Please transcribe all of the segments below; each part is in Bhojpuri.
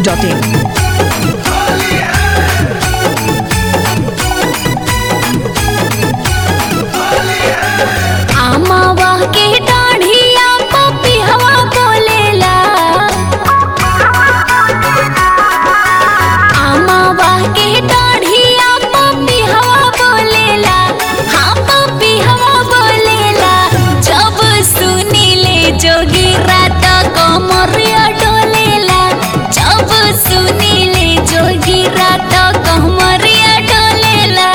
ডট ইন आमावा के डाढ़िया पपी हवा बोलेला आमावा के डाढ़िया पपी हवा बोलेला हाँ पपी हवा बोलेला जब सुनीले जोगी रात कमरिया डोलेला जब सुनीले जोगी रात कमरिया डोलेला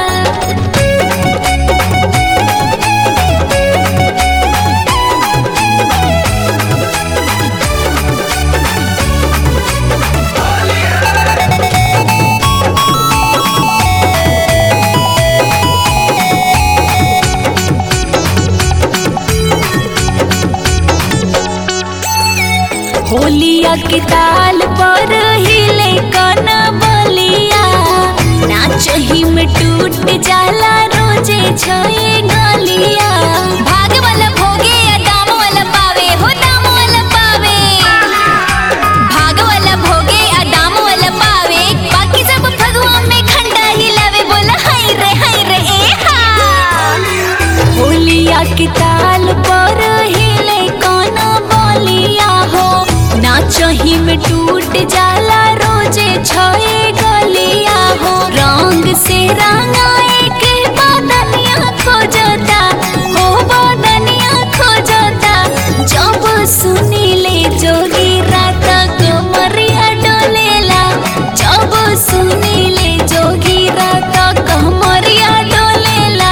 होलिया के ताल पर हिले कन बलिया नाचही में टूट जाला रोजे छए गलिया भाग वाला भोगे या दाम वाला पावे हो दाम वाला पावे भाग वाला भोगे या दाम वाला पावे बाकी सब भगवान में खंडा हिलावे बोला हाय रे हाय रे ए हा होलिया के ताल पर हिले कौन बोलिया हो नाचही में टूट जाला रोजे छए गलिया हो रंग से रंगाए के बदनिया खोजता हो बदनिया खोजता जब सुनीले जोगी रात कमरिया डोलेला जब सुनीले जोगी रात कमरिया डोलेला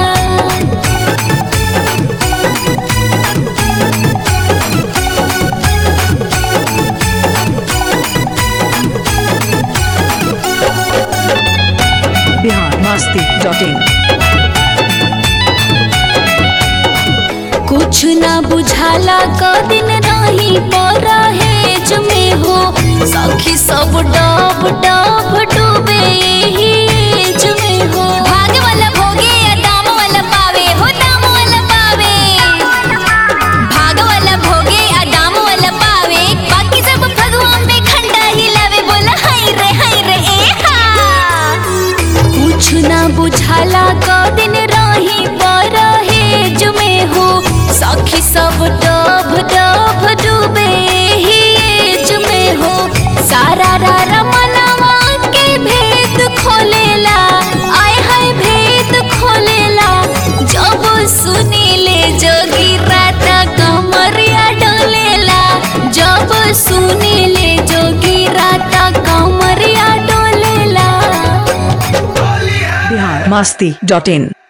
बिहार मस्ती डॉट इन कुछ ना बुझाला क दिन रही परहेज में हो सखी सब डब डब डूबे यही एज में हो भाग वाला भोगे या दाम वाला पावे हो दाम वाला पावे भाग वाला भोगे या दाम वाला पावे बाकी सब भगवान में खंडा हिलावे बोला हाय रे हाय रे ए हा कुछ ना बुझाला क दिन रही परहेज में हो सखी सब डब डब डूबे ही एज में हो सारा रारा मनवा के भेद खोलेला आय हाय भेद खोलेला जब सुनीले जोगी रात कमरिया डोलेला जब सुनीले जोगी रात कमरिया डोलेला बिहार मस्ती डॉट इन